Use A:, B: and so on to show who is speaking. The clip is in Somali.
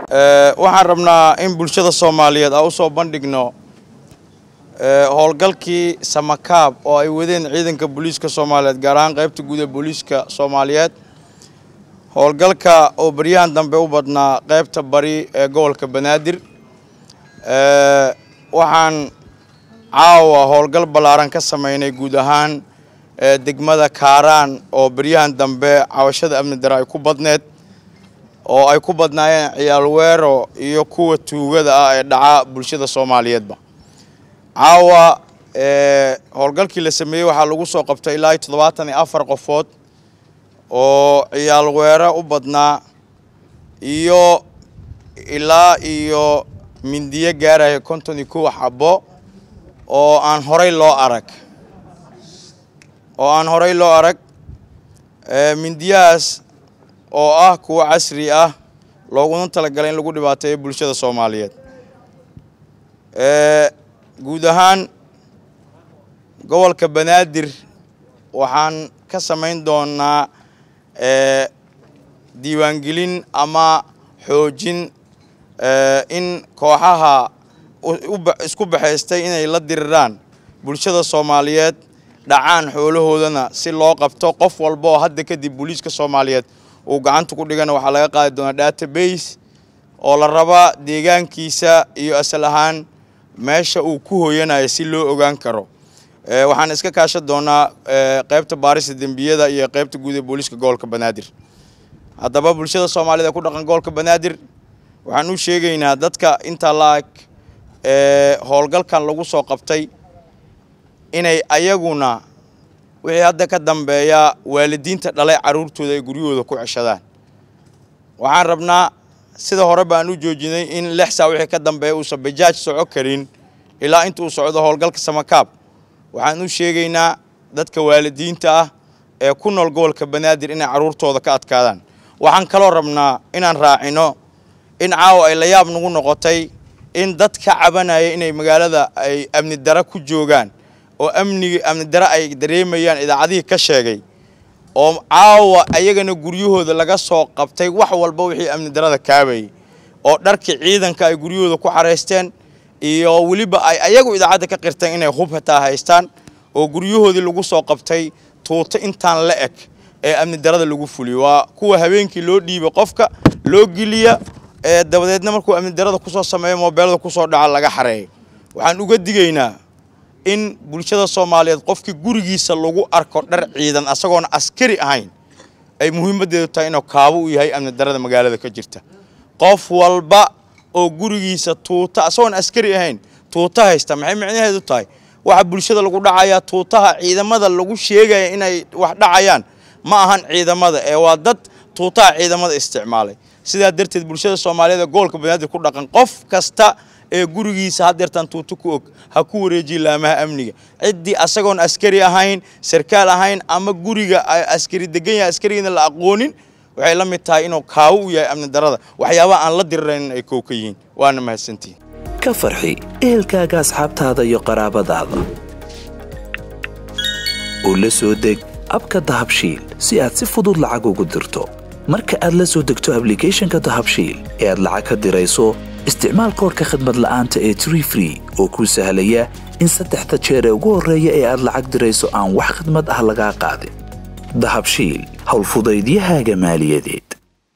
A: waxaan rabnaa in bulshada soomaaliyeed aan usoo bandhigno howlgalkii samakaab oo ay wadeen ciidanka booliiska soomaaliyeed gaar ahaan qaybta guud ee booliiska soomaaliyeed howlgalka oo baryahan dambe u badnaa qaybta bari ee gobolka banaadir waxaan caawa howlgal ballaaran ka sameynay guud ahaan degmada kaaraan oo baryahan dambe cawashada amni dare ay ku badneed oo ay ku badnaayeen ciyaal weero iyo kuwa tuugada ah ee dhaca bulshada soomaaliyeedba caawa howlgalkii la sameeyey waxaa lagu soo qabtay ilaa iyo toddobaatan iyo afar qofood oo ciyaal weero u badnaa iyo ilaa iyo mindiyo gaaraya konton iyo kow xabo oo aan horay loo arag oo aan horay loo arag mindiyahaas oo ah kuwo casri ah looguna talagalay in lagu dhibaateeyo bulshada soomaaliyeed guud ahaan gobolka banaadir waxaan ka samayn doonaa diiwaangelin ama xoojin in kooxaha isku baxaystay inay la diriraan bulshada soomaaliyeed dhacaan xoolahoodana si loo qabto qof walba oo hadda kadib booliiska soomaaliyeed uu gacanta ku dhigana waxaa laga qaadi doonaa database oo la rabaa deegaankiisa iyo asal ahaan meesha uu ku hooyanayo si loo ogaan karo waxaan iska kaashan doonaa qaybta baarista dembiyada iyo qaybta guud ee booliiska gobolka banaadir haddaba bulshada soomaaliyed ee ku dhaqan gobolka banaadir waxaan u sheegaynaa dadka intaa la-ag howlgalkan lagu soo qabtay inay ayaguna wixii hadda ka dambeeya waalidiinta dhalay carruurtooda ay guryahooda ku ceshadaan waxaan rabnaa sida hore baan u joojinay in lix saa wixii ka dambeeya uusan bajaaj soco karin ilaa inta uu socdo howlgalka samakaab waxaan u sheegaynaa dadka waalidiinta ah ee ku nool gobolka banaadir inay carruurtooda ka adkaadaan waxaan kaloo rabnaa inaan raacino in caawa ay la yaab nagu noqotay in dad ka cabanaya inay magaalada ay amni dara ku joogaan oo amnigi amni dare ay dareemayaan idaacadihii ka sheegay oo caawa ayagana guryahooda laga soo qabtay wax walba wixii amni darada kaabayay oo dharkii ciidanka ay guryahooda ku xaraysteen iyo weliba ay ayagu idaacadda ka qirteen inay hub hataa haystaan oo guryahoodii lagu soo qabtay tuuto intaan la eg ee amni darada lagu fuliyo waa kuwa habeenkii loo dhiiba qofka loo geliya ee dabadeedna markuu amni darada kusoo sameeyo moobeelada kusoo dhaca laga xareeyo waxaan uga digaynaa in bulshada soomaaliyeed qofkii gurigiisa lagu arko dhar ciidan asagoona askari ahayn ay muhiimaddeedu tahay inuu kaabo u yahay amni darada magaalada ka jirta qof walba oo gurigiisa tuuta asagoon askari ahayn tuuta haysta maxay micnaheedu tahay waxa bulshada lagu dhacayaa tuutaha ciidamada lagu sheegaya inay wax dhacayaan ma ahan ciidamada ee waa dad tuutaha ciidamada isticmaalay sidaa darteed bulshada soomaaliyeed ee gobolka banaadir ku dhaqan qof kasta ee gurigiisa haddeertaan tuuto ku og ha ku wareejiye laamaha amniga ciddii asagoon askari ahayn sarkaal ahayn ama guriga askari degan yahay askarigiina la aqoonin waxay la mid tahay inuu kaawo u yahay amni darada waxyaabaha aan la diriraynin ay koow ka yihiin waana mahadsantihin
B: ka farxi ehelkaaga asxaabtaada iyo qaraabadaada oo la soo deg abka dahabshiil si aad si fudud lacag ugu dirto marka aad la soo degto ablicathonka dahabshiil ee aad lacag ka dirayso isticmaal koorka khadmad la'aanta ee tree free oo kuu sahlaya in saddexda jeer ee ugu horreeya ee aad lacag dirayso aan wax khadmad ah lagaa qaadin dahabshiil howlfudaydiyahaaga maaliyadeed